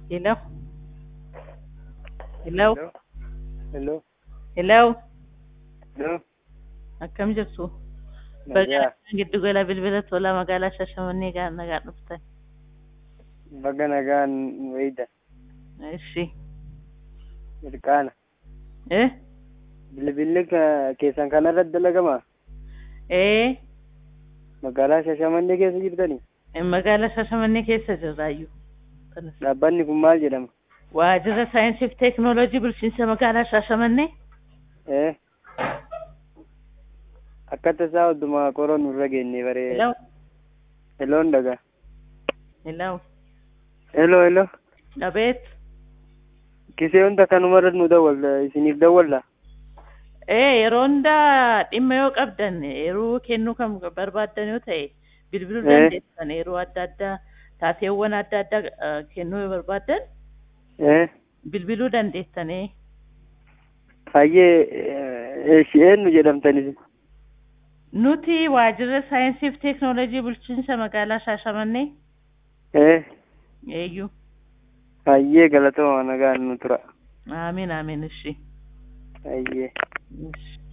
Hello? Hello? Hello. Hello? Hello. Akkam jirtu? Nagaa. Baga giddu gala bilbila tolaa magaalaa Shashamannee gaa nagaa dhuftan. Baga nagaan wayda. Ishi. Mirqaana. Eh? Bilbilli ka- keessan kanarratti dalagama. Eh? Magaalaa Shashamannee keessa jirtanii. Magaalaa Shashamannee keessa jirraayyuu. Kanas. Dhaabbanni kun maal jedhama? Waajjira saayinsii fi teekinooloojii bulchiinsa magaalaa Shashamannee. Eh? Akka tasaa hoddumaa qoroo nurra geenne baree. Hello? Helloon dhagaa. Hello? Hello hello. Dhabeet? Kisee hunda kanumarra nu dawwalta isiniif dawwalla. Eh, yeroo hundaa dhimma yoo qabdan yeroo kennuu kan barbaaddan yoo ta'e bilbiluu Eh. dandeessan yeroo adda addaa taateewwan adda addaa eh, kennuu yoo barbaaddan Eh? bilbiluu dandeessan. eh. Hayyee ishee eenyu jedhamtanis. Nuti waajjira saayinsii fi teekinooloojii bulchiinsa magaalaa Shaashamannee Eh? eeyyuu. Hayyee galatoomaa nagaan nu tura. Amiin amiin ishi. Hayyee. Ishi.